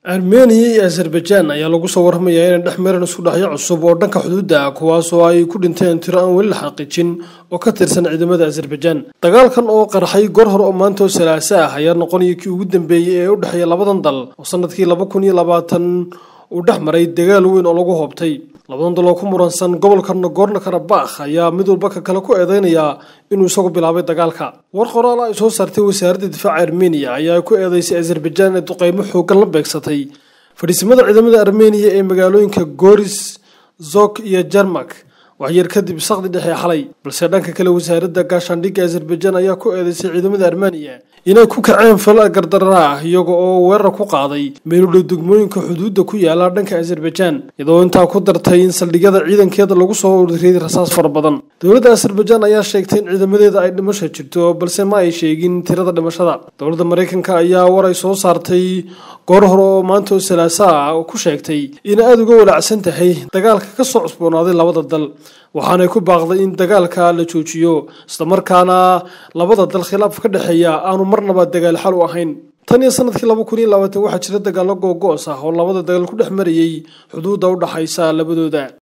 armeniya iyo azerbaijan ayaa lagu soo warramayaa inay dhex mareen isku dhexyo cusub oo dhanka xuduudda ah kuwaasoo ay ku dhinteen tiro aan weli la xaqiijin oo ka tirsan ciidamada azerbaijan dagaalkan oo qarxay goor hore oo maanta oo salaaso ah ayaa noqonaya kii ugu dambeeyey ee u dhexeeya labadan dal oo sanadkii laba kun iyo labaatan uu dhex maray dagaal weyn oo lagu hoobtay labadan dal oo ku muransan gobolka nagorno karabakh ayaa mid walba ka kale ku eedeynaya inuu isagu bilaabay dagaalka war qoraal ay soo saartay wasaaradda difaaca armeniya ayaa ku eedeysay azerbaijan ee duqeymo xoogan la beegsatay fadhiisimada ciidamada armeniya ee magaalooyinka goris zok iyo jarmak waxyar kadib saqdi dhexe xalay balse dhanka kale wasaaradda gaashaandhigga azerbaijan ayaa ku eedeysay ciidamada armeniya inay ku kaceen fala gardarra ah iyaga oo weerar ku qaaday meeludhow degmooyinka xuduudda ku yaala dhanka azerbaijan iyadoo intaa ku dartay in saldhigyada ciidankeeda lagu soo ururiyay rasaas fara badan dowladda azerbaijan ayaa sheegtay in ciidamadeeda ay dhimasho jirto balse ma ay sheegin tirada dhimashada dowladda maraykanka ayaa war ay soo saartay goor hore oo maanta oo salaaso ah oo ku sheegtay inay aada uga walaacsan tahay dagaalka ka soo cusboonaaday labada dal waxaanay ku baaqday in dagaalka la joojiyo islamarkaana labada dal khilaaf ka dhexeeya aanu marnaba dagaal xal u ahayn tan iyo sanadkii laba kun iyo labaatan waxaa jira dagaallo googo'os ah oo labada dagaal ku dhex marayay xuduudda u dhaxaysa labadooda